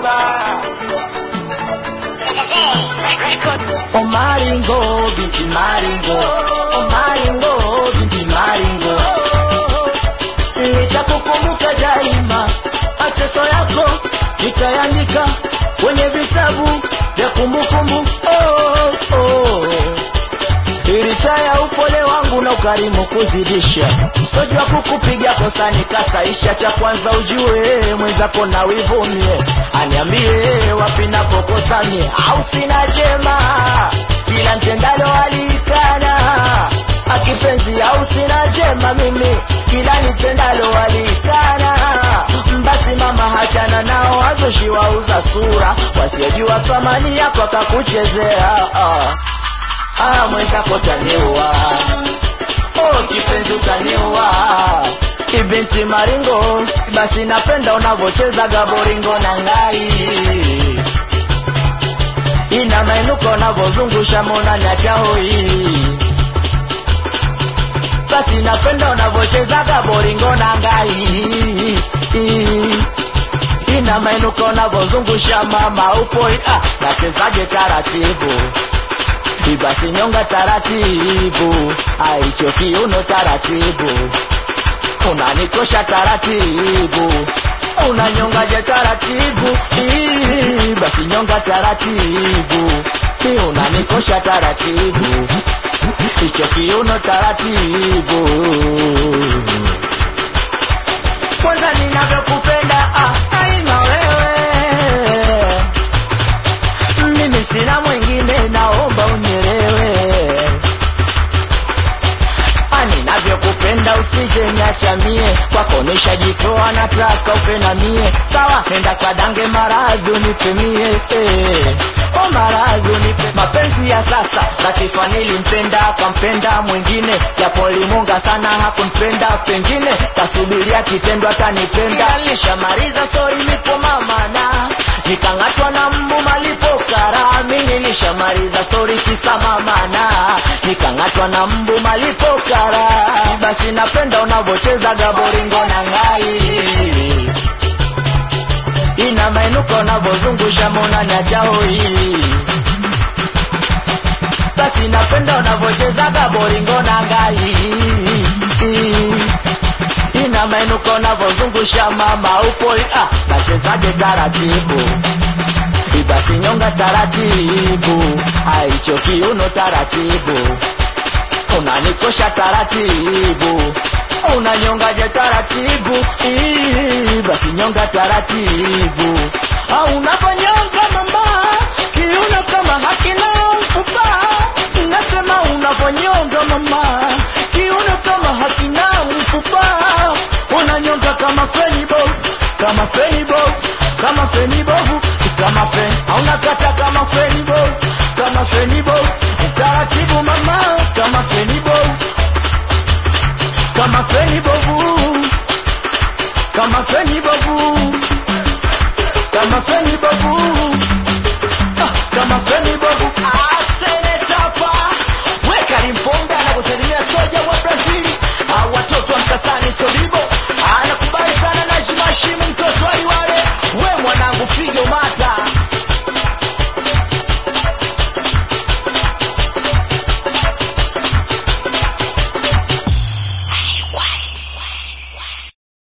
O Maringo, binti Maringo, o Maringo, binti Maringo, nitakukumbuka daima, mateso yako nitayaandika kwenye vitabu vya kumbukumbu. Oh, oh. Licha ya upole wangu na ukarimu kuzidisha, sojua kukupiga kosa nikasaisha. Cha kwanza ujue mwenzako na wivumie, aniambie wapi napokosanie, au sina jema, kila ntendalo alikana akipenzi, au sina jema mimi, kila nitendalo alikana. Basi mama, hachana nao wazushi wauza sura, wasiojua thamani yako akakuchezea ah. Ah, mwenzako taniua, oh kipenzi utaniua, kibinti maringo, basi napenda unavocheza gaboringo na ngai, ina mainuko unavozungusha mona nyachahoi, basi napenda unavocheza gaboringo na ngai, ina mainuko unavozungusha mama upoi, ah, nachezaje taratibu basi nyonga taratibu, aicho kiuno taratibu, unanikosha taratibu, unanyongaje taratibu, Ii, basi nyonga taratibu, Ii, unanikosha taratibu, icho kiuno taratibu, kwanza ninavyokupenda ah, aina wewe mimi sina mwingine, naomba unielewe. Ani navyokupenda usije niacha mie, kwako nishajitoa, nataka upe na mie. Sawa, nenda kadange maradhi unipimie, eh. O maradhi unipe mapenzi ya sasa, Latifa nilimpenda akampenda mwingine, japo limunga sana hakunipenda, pengine kasubiria kitendo atanipenda. Nilishamaliza stori, nipo mama na nikang'atwa na mbu malipo kara. Mimi nilishamaliza stori tisa mama na nikang'atwa na mbu malipo kara. Basi napenda unavocheza gaboringo na ngai ina mainuko unavozungusha mona nyachahoi basi napenda unavocheza gaboringo na ngai ina mainuko unavozungusha mama upoi ah, nachezaje taratibu basi nyonga taratibu aicho kiuno taratibu unanikosha taratibu